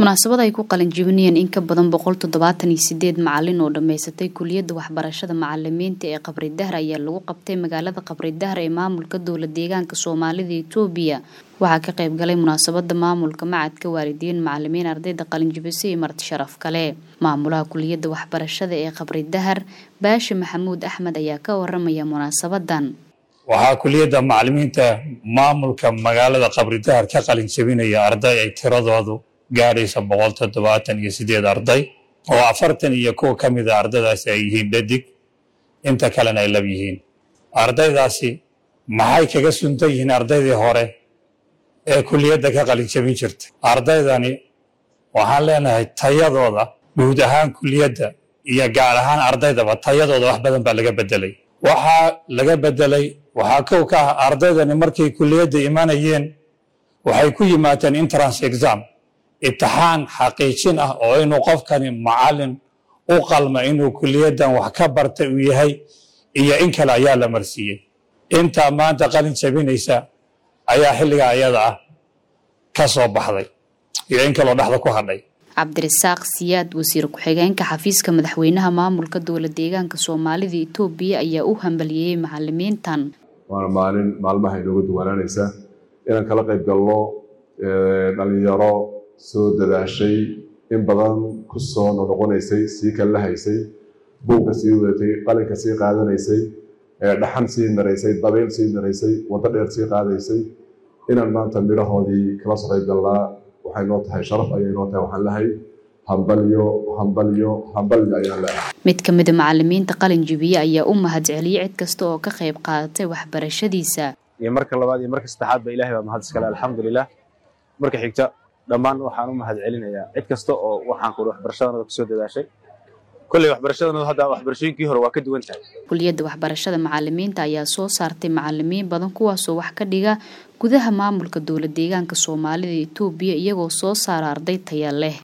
munaasabad ay ku qalin jibinayeen in ka badan boqol toddobaatan iyo sideed macalin oo dhammaysatay kuliyadda waxbarashada macalimiinta ee qabri dahar ayaa lagu qabtay magaalada qabri dahar ee maamulka dowla deegaanka soomaalida itoobiya waxaa ka qayb galay munaasabada maamulka macadka waalidiin macalimiin ardayda qalinjibise iyo marti sharaf kale maamulaha kuliyadda waxbarashada ee qabri dahar baashi maxamuud axmed ayaa ka waramaya munaasabadan waxaa kuliyadda macalimiinta maamulka magaalada qabri dahar ka qalin jabinaya arday ay tiradoodu gaadhaysa boqol toddobaatan iyo sideed arday oo afartan iyo kuwa ka mida ardaydaasi ay yihiin dhadig inta kalena ay lab yihiin ardaydaasi maxay kaga suntan yihiin ardaydii hore ee kuliyadda ka qalin jabin jirtay ardaydani waxaan leenahay tayadooda guud ahaan kuliyadda iyo gaar ahaan ardaydaba tayadooda wax badan baa laga bedelay waxaa laga bedelay waxaa kow ka ah ardaydani markay kuliyadda imanayeen waxay ku yimaadeen entrance exam imtixaan xaqiijin ah oo inuu qofkani macalin u qalma inuu kuliyaddan wax ka bartay uu yahay iyo in kale ayaa la marsiiyey intaa maanta qalin jabinaysa ayaa xilligaa ayada ah ka soo baxday iyo in kaloo dhexda ku hadhay cabdirasaaq siyaad wasiir ku-xigeenka xafiiska madaxweynaha maamulka dowla deegaanka soomaalida itoobiya ayaa u hambalyeeyey macalimiintan waana maalin maalmaha inooga duwanaanaysa inaan kala qayb galno dhalinyaro soo dadaashay in badan ku soo noqonaysay sii kala haysay buugka sii wadatay qalinka sii qaadanaysay dhaxan sii maraysay dabeyl sii maraysay waddo dheer sii qaadaysay inaan maanta midhahoodii kala soo qayb galnaa waxay noo tahay sharaf ayay noo tahay waxaan lahay hambalyo hambalyo hambalyo ayaan leehay mid ka mida macalimiinta qalin jibiye ayaa u mahad celiyey cid kasta oo ka qayb qaadatay waxbarashadiisa iyo marka labaad iyo marka saddexaad ba ilahay baa mahad iskale alxamdulilah marka xigta dhammaan waxaan u mahad celinayaa cid kasta oo waxaan kuri waxbarashadanada kusoo dadaashay kolley waxbarashadanadu hadda waxbarashooyinkii hore waa ka duwan tahay kuliyadda waxbarashada macalimiinta ayaa soo saartay macalimiin badan kuwaasoo wax ka dhiga gudaha maamulka dowla deegaanka soomaalida itoobiya iyagoo soo saara arday taya leh